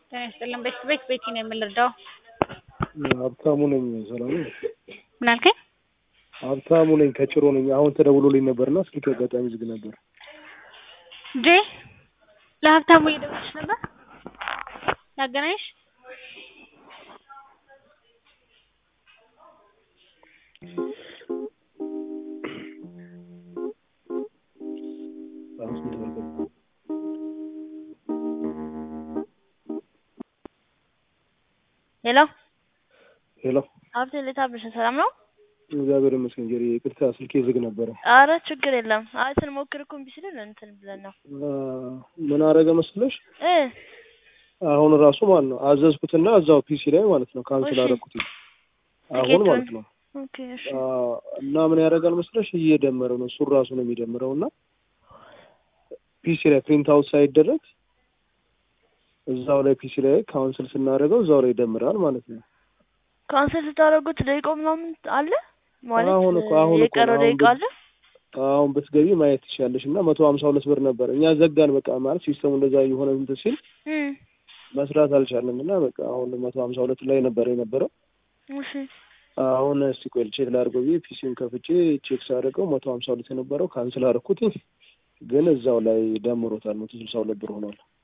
ጤና ይስጥልን። ቤት ቤት ቤቲ ነው የምንረዳው። ሀብታሙ ነኝ። ሰላም ነው? ምን አልከኝ? ሀብታሙ ነኝ ከጭሮ ነኝ። አሁን ተደውሎልኝ ነበርና ስልክ አጋጣሚ ዝግ ነበር። እንዴ ለሀብታሙ እየደወልሽ ነበር? ያገናኝሽ? አሁን ስንት ብር ገባ? ሄሎ ሄሎ ሀብቴ እንዴት አብረሽ? ሰላም ነው? እግዚአብሔር ይመስገን። ጀሪ ይቅርታ ስልኬ ዝግ ነበረ። አረ ችግር የለም። አይ ስንሞክር እኮ እምቢ ሲለን እንትን ብለን ነው አ፣ ምን አረገ መስለሽ? እ አሁን ራሱ ማለት ነው አዘዝኩትና እዛው ፒሲ ላይ ማለት ነው ካንስል እሺ። አደረኩት። አሁን ቲኬቱን? ማለት ነው ኦኬ እሺ አ፣ እና ምን ያደርጋል መስለሽ እየደመረ ነው እሱን ራሱ ነው የሚደምረው እና ፒሲ ላይ ፕሪንት አውት ሳይደረግ እዛው ላይ ፒሲ ላይ ካውንስል ስናደርገው እዛው ላይ ይደምራል ማለት ነው። ካንሰል ስታደርጉት ደቂቃው ምናምን አለ ማለት አሁን እኮ- አሁን እኮ የቀረው አሁን ደቂቃ ግን- አለ። አሁን ብትገቢ ማየት ትችላለሽ። እና መቶ ሀምሳ ሁለት ብር ነበር እኛ ዘጋን። በቃ ማለት ሲስተሙ እንደዛ የሆነ እንትን ሲል እም መስራት አልቻለም እና በቃ አሁን መቶ ሀምሳ ሁለት ላይ ነበር የነበረው። እሺ አሁን እስቲ ቆይ ቼክ ላድርገው ብዬ ፒሲውን ከፍቼ ቼክ ሳደርገው መቶ ሀምሳ ሁለት የነበረው ካንስል አደረኩት፣ ግን እዛው ላይ ደምሮታል። መቶ ስልሳ ሁለት ብር ሆኗል።